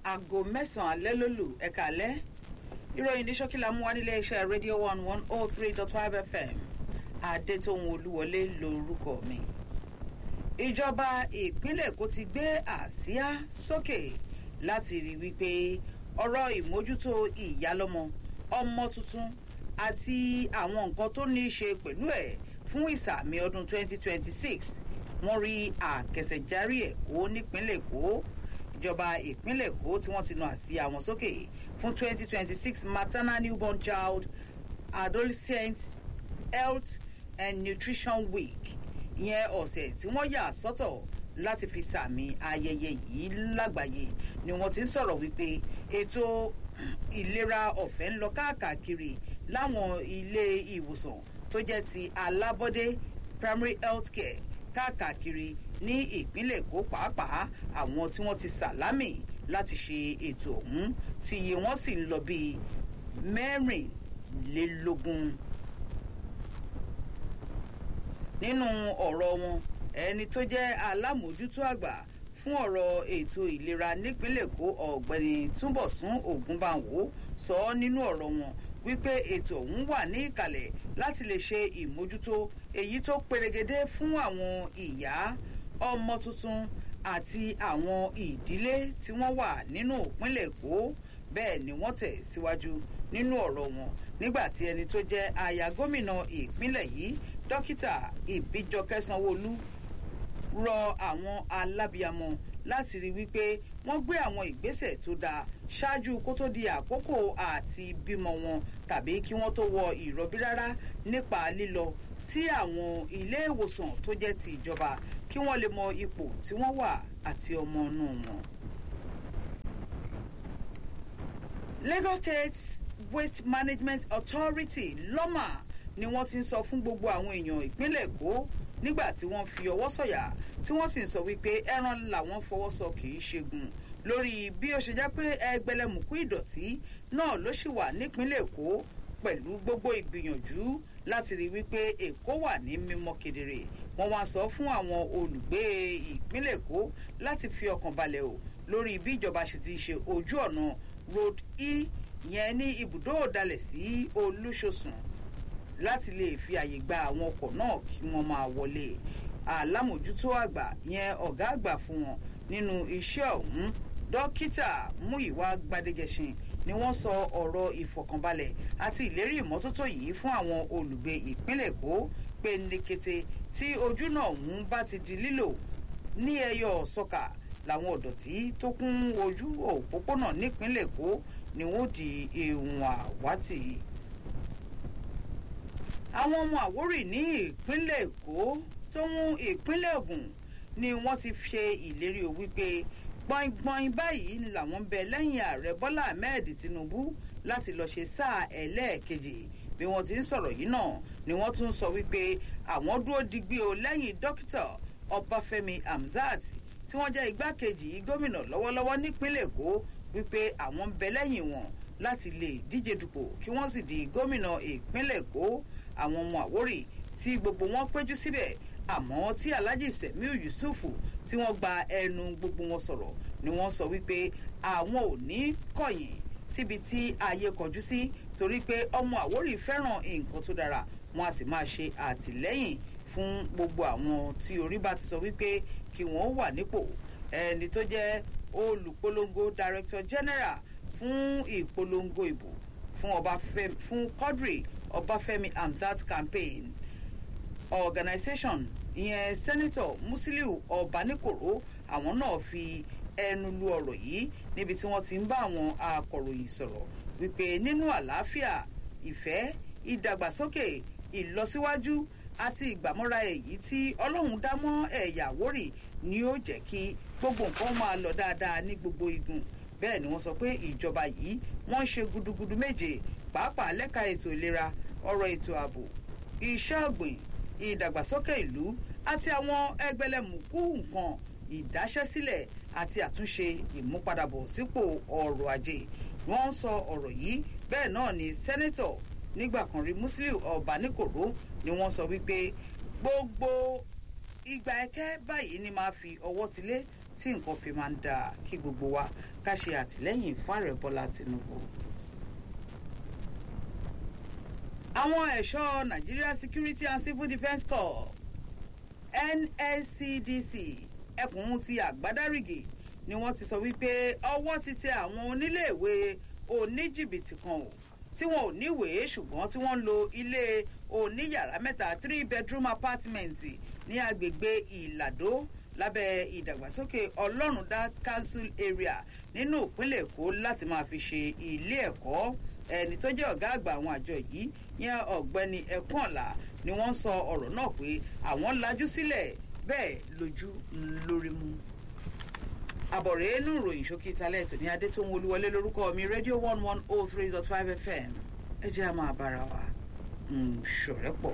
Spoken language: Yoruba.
aago mẹ́sàn-án alẹ́ ló lù ẹ̀ka alẹ́ ìròyìn ní ṣókìlà mú wá nílé iṣẹ́ radio one one oh three dot five fm adétóhun olúwọlé lórúkọ mi. ìjọba ìpínlẹ̀ èkó ti gbé àsíá sókè láti rí wípé ọ̀rọ̀ ìmójútó ìyálọ́mọ ọmọ tuntun àti àwọn nǹkan tó ní í ṣe pẹ̀lú ẹ̀ fún ìsàmì ọdún 2026 wọ́n rí àkẹsẹ̀járí ẹ̀kọ́ nípínlẹ̀ èkó ìjọba ìpínlẹ̀ èkó tí wọ́n ti na àsíá wọn sókè fún 2026 maternal newborn child adolescent health and nutrition week ìyẹn ọ̀sẹ̀ tí wọ́n yà sọ́tọ̀ láti fi sàmì ayẹyẹ yìí lágbàáyé ni wọ́n ti ń sọ̀rọ̀ wípé ètò ìlera ọ̀fẹ́ ń lọ káàkiri láwọn ilé ìwòsàn tó jẹ́ ti alábọ́dé primary health care káàkiri ní ìpínlẹ̀ èkó pàápàá àwọn tí wọ́n ti sàlámì láti ṣe ètò ọ̀hún tí iye wọn sì ń lọ bíi mẹ́rìnlélógún. nínú ọ̀rọ̀ wọn ẹni tó jẹ́ alámòójútó àgbà fún ọ̀rọ̀ ètò ìlera nípínlẹ̀ èkó ọ̀gbẹ́ni túnbọ̀sún ògúnbàwò sọ ọ́ nínú ọ̀rọ̀ wọn wípé ètò ọ̀hún wà ní ìkàlẹ̀ láti lè ṣe ìmójútó èyí tó perégedé fún àwọn ìyá ọmọ tuntun àti àwọn ìdílé tí wọ́n wà nínú ìpínlẹ̀ èkó bẹ́ẹ̀ ni wọ́n tẹ̀ síwájú nínú ọ̀rọ̀ wọn nígbà tí ẹni tó jẹ́ aya gómìnà ìpínlẹ̀ yìí dókítà ìbíjọkẹ́ sanwóolu rọ àwọn alábìàmọ láti rí wípé wọ́n gbé àwọn ìgbésẹ̀ tó dáa ṣáájú kó tó di àkókò àti bímọ wọn tàbí kí wọ́n tó wọ ìrọbí rárá nípa lílọ sí àwọn ilé ìwòsàn tó jẹ́ ti ìjọba kí wọ́n lè mọ ipò tí wọ́n wà àti ọmọ inú wọn. lagos state waste management authority lọ́mà ni wọ́n ti ń sọ fún gbogbo àwọn èèyàn ìpínlẹ̀ èkó nígbà tí wọ́n fi ọwọ́ sọ̀yà tí wọ́n sì ń sọ wípé ẹran làwọn fọwọ́ sọ kì í ṣegun lórí bí ó ṣe jẹ́ pé ẹgbẹ̀lẹ́mùkú ìdọ̀tí náà ló ṣì wà nípínlẹ̀ èkó pẹ̀lú gbogbo ìgbìyànjú láti rí wípé èkó wà ní mímọ́ kedere wọ́n wá sọ fún àwọn olùgbé ìpínlẹ̀ èkó láti fi ọkàn balẹ̀ o lórí bí ìjọba ṣe ti ṣe ojú ọ̀nà road e yẹn ní ibùdó òdalẹ̀ sí olúṣosùn láti lè fi àyè gba àwọn ọkọ̀ náà kí wọ́n máa wọlé alámòjútó àgbà yẹn ọ̀gá àgbà fún wọn nínú iṣẹ́ ọ̀hún dókítà múyìwá gbadegẹṣin ni wọ́n sọ ọ̀rọ̀ ìfọ̀kànbalẹ̀ àti ìlérí ìmọ́tótó yìí fún àwọn olùgbé ìpínlẹ̀ èkó pé ní kété tí ojú náà ọ̀hún bá ti di lílò ní ẹyọ sọkà làwọn ọ̀dọ̀tí tó kún ojú òpópónà nípínlẹ̀ èkó ni wọ́n di ehun àwátì àwọn ọmọ àwórì ní ìpínlẹ̀ èkó tó mú ìpínlẹ̀ ògùn ni wọ́n ti ṣe ìlérí o wípé gbọ̀ngbọ̀n báyìí ni làwọn ń bẹ lẹ́yìn ààrẹ bọ́lá ahmed tinubu láti lọ́ọ́ ṣe sáà ẹlẹ́ẹ̀kejì bí wọ́n ti ń sọ̀rọ̀ yìí náà ni wọ́n tún sọ wípé àwọn dúró digbí o lẹ́yìn dókítà ọbáfẹ́mi hamzat tí wọ́n jẹ́ igbákejì gómìnà lọ́wọ́lọ́wọ́ nípínlẹ̀ èkó wípé àwọn ń bẹ lẹ́yìn wọn láti lè díje dupò kí wọ́n sì di gómìnà ìpínlẹ̀ èkó àwọn ọmọ àwórì tí gbogbo wọn péjú síbẹ̀ àmọ́ tí alhaji semiu yusufu tí wọ́n gba ẹnu gbogbo wọn sọ̀rọ̀ ni wọ́n sọ wípé àwọn ò ní kọ̀yìn síbi tí ayé kọjú sí torí pé ọmọ àwórì fẹ́ràn nǹkan tó dára wọn a sì máa ṣe àtìlẹ́yìn fún gbogbo àwọn tí orí bá ti sọ wípé kí wọ́n wà nípò ẹni tó jẹ́ olùpolongo director general fún ìpolongo ìbò fún ọbáfẹ́mi fún quadri ọbáfẹ́mi hamzat campaign organisation ìyẹn senator musiliu ọbaníkòró àwọn náà fi ẹnu lu ọ̀rọ̀ yìí níbi tí wọ́n ti ń bá àwọn akọ̀ròyìn sọ̀rọ̀ wípé nínú àlàáfíà ìfẹ́ ìdàgbàsókè ìlọsíwájú àti ìgbàmọ́ra èyí tí ọlọ́run dá mọ́ ẹ̀yà wórì ni ó jẹ́ kí gbogbo nǹkan máa lọ dáadáa ní gbogbo igun bẹ́ẹ̀ ni wọ́n sọ pé ìjọba yìí wọ́n ń ṣe gudugudu méje pàápàá lẹ́ka ètò ìlera ọ̀rọ̀ ètò ààbò iṣẹ́ ọ̀gbìn ìdàgbàsókè ìlú àti àwọn ẹgbẹlẹmùkú nǹkan ìdáṣẹ́sílẹ̀ àti àtúnṣe ìmúpadàbọ̀ sípò ọrọ̀ ajé wọ́n ń sọ ọ̀rọ̀ yìí bẹ́ẹ̀ náà ni sẹ́nẹ́tọ̀ nígbà kan rí musiliu ọbaníkòró ni wọ́n sọ wípé gbogbo ìgbà ẹ̀kẹ́ báyìí ni máa fi ọwọ́ tilé tí nǹkan fi máa ń dáa kí gbogbo wa ká ṣe àtìlẹ́yìn fún ààrẹ bọ́lá tinubu. àwọn ẹ̀ṣọ́ nigeria security and civil defence corps nscdc ẹkùn ti àgbádárìgì ni wọ́n ti sọ wípé ọwọ́ ti tẹ àwọn oníléèwé oníjìbìtì kan o tí wọn ò níwèé ṣùgbọ́n tí wọ́n ń lo ilé oníyàrá mẹ́ta three bedroom apartment ní agbègbè ìlàdó lábẹ́ ìdàgbàsókè ọlọ́rundá council area nínú ìpínlẹ̀ èkó láti máa fi ṣe ilé ẹ̀kọ́ ẹni tó jẹ́ ọ̀gá àgbà àwọn àjọ yìí yẹn ọ̀gbẹ́ni ẹ̀kúnọ̀là ni wọ́n sọ ọ̀rọ̀ náà pé àwọn lajú sílẹ̀ bẹ́ẹ̀ lójú lórí mu àbọ̀rẹ́ inú ìròyìn ṣókí talẹ̀ tó ní adé tó ń wolúwọlé lórúkọ mi rédíò one one oh three dot five fm ẹ jẹ́ a máa bára wa ṣọ̀rẹ́ pọ̀.